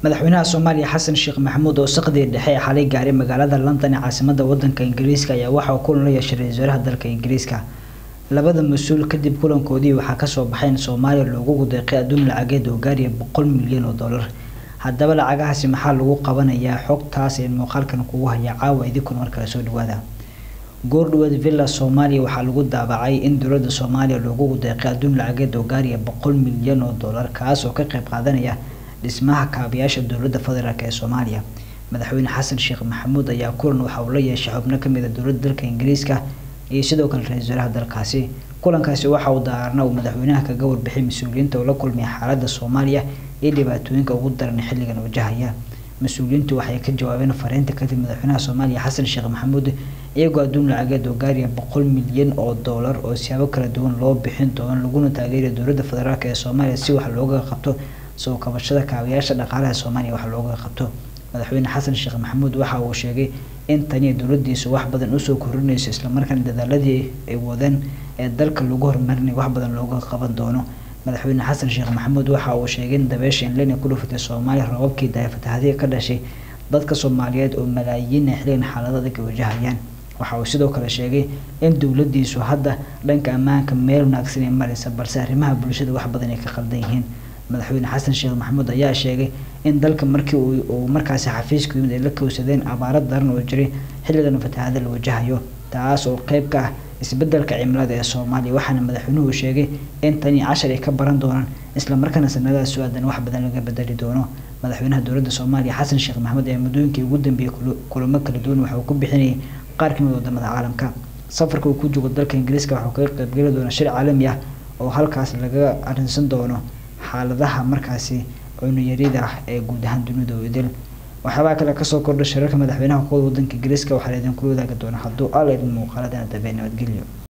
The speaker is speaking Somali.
madaxweynaha soomaaliya xasan sheekh maxamuud oo saqdii dhexe ee xalay gaaray magaalada london ee caasimada wadanka ingiriiska ayaa waxa uu kulan la yeeshay ra-iisul wasaaraha dalka ingiriiska labada mas-uul kadib kulankoodii waxaa kasoo baxay in soomaaliya loogu deeqay adduun lacageed oo gaaraya boqol milyan oo dollar haddaba lacagahaasi maxaa lagu qabanayaa xogtaas ee muuqaalkan kugu haya caawa idinkuna markale soo dhawaada goordhaweed villa soomaaliya waxaa lagu daabacay in dowladda soomaaliya loogu deeqay adduun lacageed oo gaaraya boqol milyan oo dollar kaas oo ka qayb qaadanaya dhismaha kaabayaasha dowladda federaalk ee soomaaliya madaxweyne xasan sheekh maxamuud ayaa kulan waxa uu la yeeshay xubno kamid a dowladda dalka ingiriiska iyo sidoo kale ra-isul wasaaraha dalkaasi kulankaasi waxa uu daarna uu madaxweynaha kaga warbixiyay mas-uuliyiinta oo la kulmaya xaaladda soomaaliya iyo dhibaatooyinka ugu daran xilligan wajahaya mas-uuliyiintu waxay ka jawaabeen fariinta kadib madaxweynaha soomaaliya xasan sheekh maxamuud iyagoo adduun lacageed oo gaaraya boqol milyan oo dollar oo siyaabo kala duwan loo bixin doono laguna taageeraya dowladda federaalk ee soomaaliya si wax looga qabto soo kabashada kaabayaasha dhaqaalaha soomaaliya wax looga qabto madaxweyne xasan sheekh maxamuud waxa uu sheegay in tani dowladiisu wax badan usoo korinayso islamarkaana dadaaladii ay wadeen ee dalka lagu horumarinay wax badan looga qaban doono madaxweyne xasan sheekh maxamuud waxa uu sheegay in dabeesha inlena ku dhufatay soomaaliya rababkii dayafatahadiga ka dhashay dadka soomaaliyeed oo malaayiin ay xiligan xaalado adag ay wajahayaan waxa uu sidoo kale sheegay in dowladiisu hadda dhanka ammaanka meel wanaagsan ay maraysa balse arrimaha bulshada wax badan ay ka qaldan yihiin madaxweyne xasan sheekh maxamuud ayaa sheegay in dalka markii uu markaasi xafiiska yimid ay la kowsadeen abaaro daran oo jiray xilligan fatahaada la wajahayo taas oo qeyb ka ah isbedelka cimilada ee soomaaliya waxaana madaxweynuhu sheegay in tani cashar ay ka baran doonaan islamarkaana sanadaha su-aadan wax badan laga bedeli doono madaxweynaha dowladda soomaaliya xasan sheekh maxamuud ee muddooyinkii ugu dambeeyey kulamo kala duwan waxa uu ku bixinayay qaar kamid wadamada caalamka safarka uu ku joogo dalka ingiriiska waxauu kaga qaybgeli doona shir caalami ah oo halkaas laga arrinsan doono xaaladaha markaasi cunuyarida ah ee guud ahaan dunida oo idil waxyaabaa kale kasoo kordha shirarka madaxweynaha kuwada wadanka ingiriiska waxaa la idinkula wadaagi doona hadduu alla idin muuqaaladana dambe nabadgelyo